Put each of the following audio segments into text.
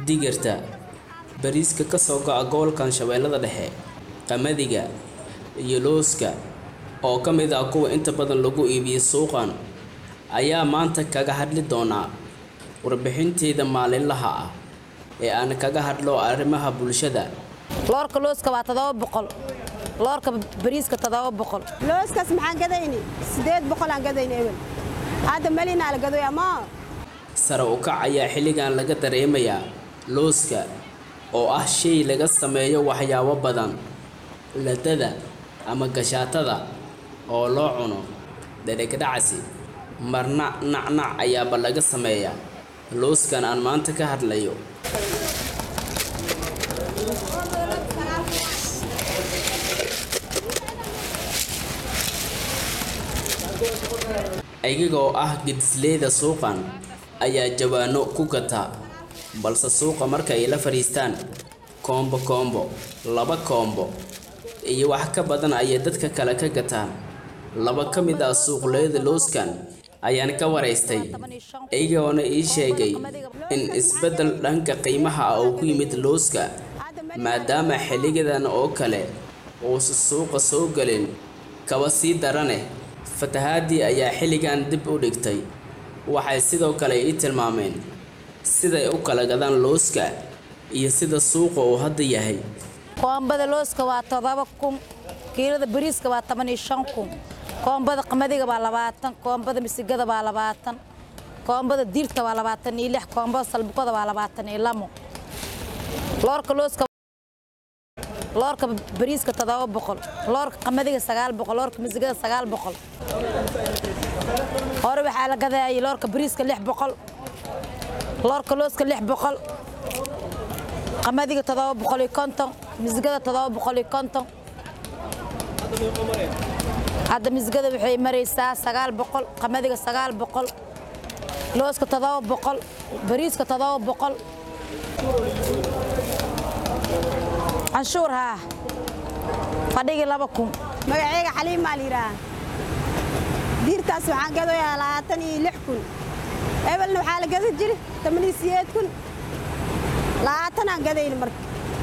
digirta bariiska ka soo go'a gobolkan shabeellada dhexe qamadiga iyo looska oo ka mid ah kuwa inta badan lagu iibiyo suuqan ayaa maanta kaga hadli doonaa warbixinteyda maalinlaha ah ee aan kaga hadlo arrimaha bulshada loorka looska waa todoba boqol loorka bariiska todoba boqol looskaas maxaan gadayni sideed boqol aan gadayni ebel hadda melinaa la gadoy ama sare u kac ayaa xilligan laga dareemayaa looska oo ah shay laga sameeyo waxyaabo badan ladada ama gashaatada oo loo cuno dhadhegdhacasi marna nacnac ayaaba laga sameeyaa looskan aan maanta ka hadlayo ayagoo ah gedisleyda suuqan ayaa jawaano ku gata balse suuqa marka ay la fadhiistaan koombo koombo laba koombo iyo wax ka badan ayay dadka kale ka gataan laba ka mid ah suuqleyda looskan ayaan ka waraystay iyagoona ii sheegay in isbeddel dhanka qiimaha ah uu ku yimid looska maadaama xilligadan oo kale uusa suuqa soo gelin kaba sii darane fatahaadii ayaa xilligan dib u dhigtay waxay sidoo kale ii tilmaameen siday u kala gadaan looska iyo sida suuqa uu hadda yahay koombada looska waa todoba kun kiilada bariiska waa toban iyo shan kun koombada qamadiga waa labaatan koombada misigada waa labaatan koombada diirta waa labaatan iyo lix koombada salbukada waa labaatan iyo lamo loorka looska loorka bariiska todoba boqol loorka qamadiga sagaal boqol loorka misigada sagaal boqol hore waxaa la gadayay loorka bariiska lix boqol loorka looska lix boqol qamadiga todoba boqol iyo konton misigada todoba boqol iyo konton hadda misigada waxay maraysaa sagaal boqol qamadiga sagaal boqol looska todoba boqol bariiska todoba boqol canshuur haa fadhigii laba kun magaceyga xaliimaa la yidhaaha diirtaas waxaan gadoyaa labaatan iyo lix kun ebelna waxaa la gada jiri toban iyo sideed kun labaatan aan gadayni marka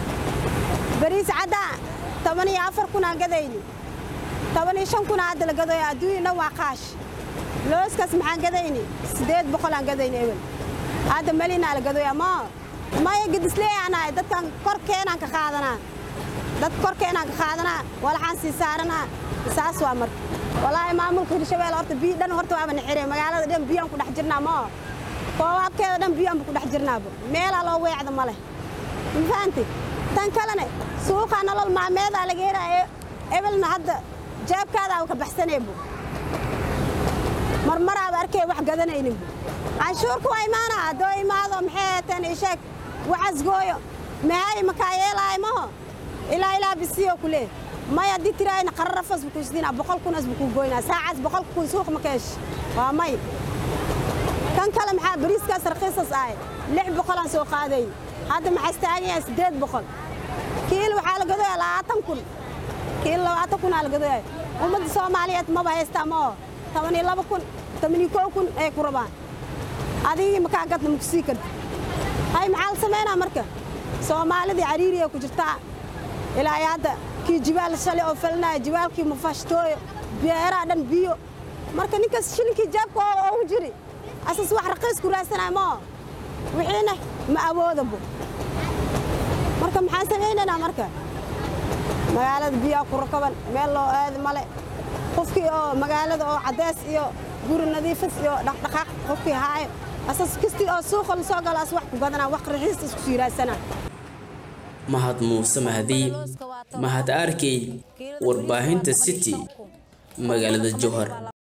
bariis caddaa toban iyo afar kun aan gadayni toban iyo shan kun hadda la gadoya adduunya dhan waa qaash looskaas maxaan gadayni siddeed boqol aan gadayni ebel hadda melinaa la gadoya ma maya gedislee aan ahay dadkan korkeenaan ka qaadanaa dad korkeenaan ka qaadanaa walaxaan sii saaranaa saas waa marka walaahi maamulka hirshabelle horta biyo dhan horta waaba na xirey magaalada dhan biyaan ku dhex jirnaa ma koobaabkeeda dhan biyaanba ku dhex jirnaaba meelaa loo weecda ma leh ma fahanti tan kalene suuqaa nolol maalmeedaa laga helaayo ebelna hadda jeebkaadaa ka baxsaneebu marmaraaba arkay wax gadanayninbu canshuurka waa imaanaa haddoo imaado maxay heeteen isheeg waxasgooyo mahay makaa yeelaayo maho ilaa ilaa bisiyo ku leeh may haddii tiraayna qararafas buu kuisdiinaa boqol kunas buu kuu goynaa saacaas boqol kun suuq ma keesh waa may kan kale maxaa bariiskaas raqiisas ahay lix boqolaan soo qaadayn hadda maxaa istaagayaa siddeed boqol kiil waxaa la gadoyaa labaatan kun kiil labaatan kunaa la gadoyaa ummadda soomaaliyeed maba haystaa maoo toban iyo laba kun toban iyo kow kun ay ku rabaan adigii makaa gadna makusii karti hay maxaa la samaynaa marka soomaalidii cariiriya ku jirtaa ilaa hadda kii jibaal shalay oo falinaya jibaalkii mufashtooyo beeraha dhan biyo marka ninkaas shilinkii jaabka oo ugu jiri asas wax raqiis ku raadsanaya moo wixiina ma awoodabo marka maxaan samaynaynaa marka magaalada biyaa ku rakaban meel loo aadi male qofkii oo magaalada oo caddeys iyo guri nadiifis iyo dhaqdhaqaaq qofkii haayo asas kastii oo suuqa la soo galo as wax ku gadanaa wax raxiis isku sii raadsanaa mahad muuse mahdi mahad arkey warbaahinta city magaalada jowhar